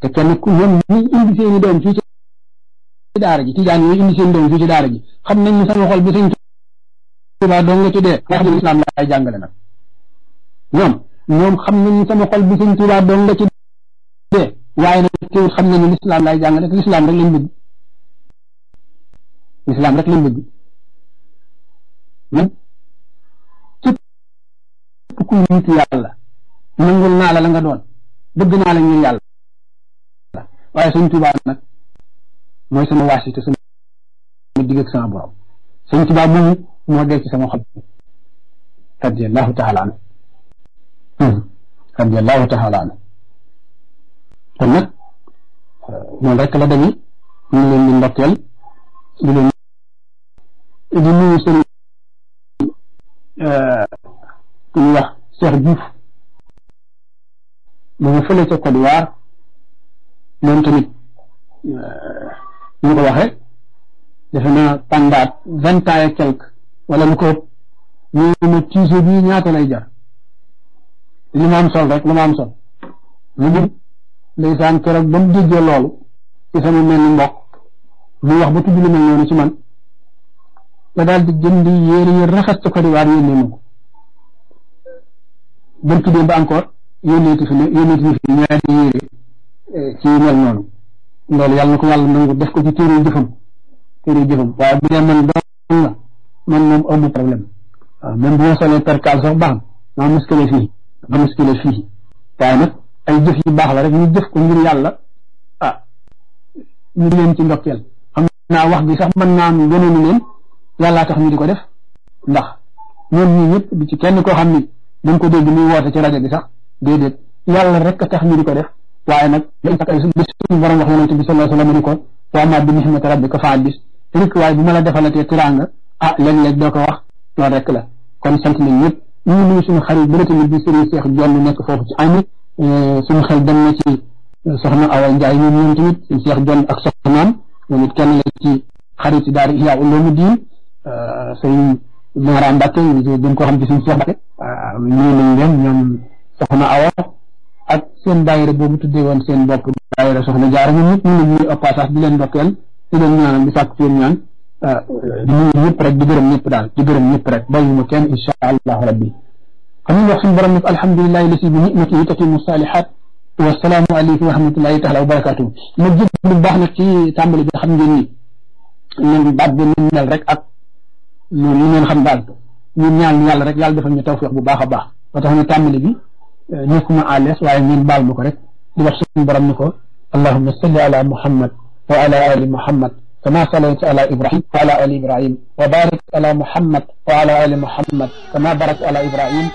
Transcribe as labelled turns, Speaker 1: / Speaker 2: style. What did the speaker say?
Speaker 1: te kenn ku ñoom ñi indi seeni doom fii ci daara ji tijaan yi indi seen doom fii ci daara ji xam nañ ni sama xol bi sëñ Tuubaa dong nga ci dee wax dëgg islam laay jàngale nag ñoom ñoom xam nañ ni sama xol bi sëñ Tuubaa dong nga ci dee waaye nag teewul xam nañu lislaam laay jàngale te lislaam rek lañ bëgg lislaam rek lañ bëgg man képp ku nitu yàlla nangul naa la la nga doon bëgg naa la ngir yàlla waaye sëñ Tuubaa nag mooy sama waasite sama digg ak sama borom sëñ Tuubaa moomu moo dee ci sama xol radiyallahu taala anhu radiyallahu taala anhu kon nag noonu rek la dañu ñu ngi leen di ndokkeel di leen di nuyu seen ku ñuy wax Cheikh Diouf mu ngi fële ca Côte d'Ivoire moom tamit ñu ko waxee defe naa pendant vingt ans et quelque wala lu ko ëpp ñu ma tiise bii ñaata lay jar li ma am sol rek lu ma am sol lu mu ndeysaan keroog ba mu déggee loolu ci sama mel ni mbokk mu wax ba tudd lu mel noonu ci man la daal di jënd yéere yi rafet ca Côte d'Ivoire yónnee ma ko ba tuddee ba encore yónneeti fi ne yónneeti fi ñaari yéere ci mel noonu loolu yàlla na ko yàlla nangu def ko ci téere jëfam téere jëfam waaye bu dee man doon la man moom amu problème waaw même bu ma solee percal sax baax na ma muskile fii ma muskile fii waaye nag ay jëf yu baax la rek ñu jëf ko ngir yàlla ah ñu leen ci ndokkeel xam naa wax bi sax mën naa am yeneen leen yàllaa tax ñu di ko def ndax ñoom ñii ñëpp di ci kenn koo xam ni dañ ko dégg muy woote ci rajo bi sax déedéet yàlla rek a tax ñu di ko def waaye nag dañ tax ay suñu borom wax yonente bi sallallahu alayhi wa sallam ni ko wa ma bi nihmati rabbika fa haddis rek waaye bu ma la defalatee tiraanga ah léeg-léeg doo ko wax loolu rek la kon sant nañ ñëpp ñu ngi nuyu suñu xarit bi la tamit bi Serigne Cheikh Jonn nekk foofu ci ami suñu xel dem na ci soxna Awa Ndiaye ñoom ñoom tamit suñu Cheikh Jonn ak soxnaam moom it kenn la ci xarit yi daal Ihya Ulumuddin sëñ Mara Mbacke ñu gën koo xam ci suñu Cheikh Mbacke nuyu nañ leen ñoom soxna Awa ak seen daayira boobu tuddee woon seen bopp daayira soxna Jaara ñoom ñëpp ñu ngi nuyu au passage di leen ndokkeel di leen ñaanal di sàkk seen ñaan di nuyu ñëpp rek di gërëm ñëpp daal di gërëm ñëpp rek bàyyuma kenn insha allahu rabbi xam nga wax suñu borom nag alhamdulilahi lasi bi nicmatihi tatimu salihat wasalaamu aleykum wa rahmatullahi taala wa barakatuhu ma jël bu baax nag ci tàmbali bi xam ngeen ni leen baat bi ni mel rek ak noonu li ngeen xam daal ñun ñaan yàlla rek yàlla defal ñu tawfiq bu baax a baax ba tax na tàmbali bi nekkuma à l'aise waaye ngeen baal ma ko rek di wax suñu borom ni ko allahumma salli ala muhammad wa ala ali muhammad كما صليت على إبراهيم وعلى آل إبراهيم وبارك على محمد وعلى آل محمد كما باركت على إبراهيم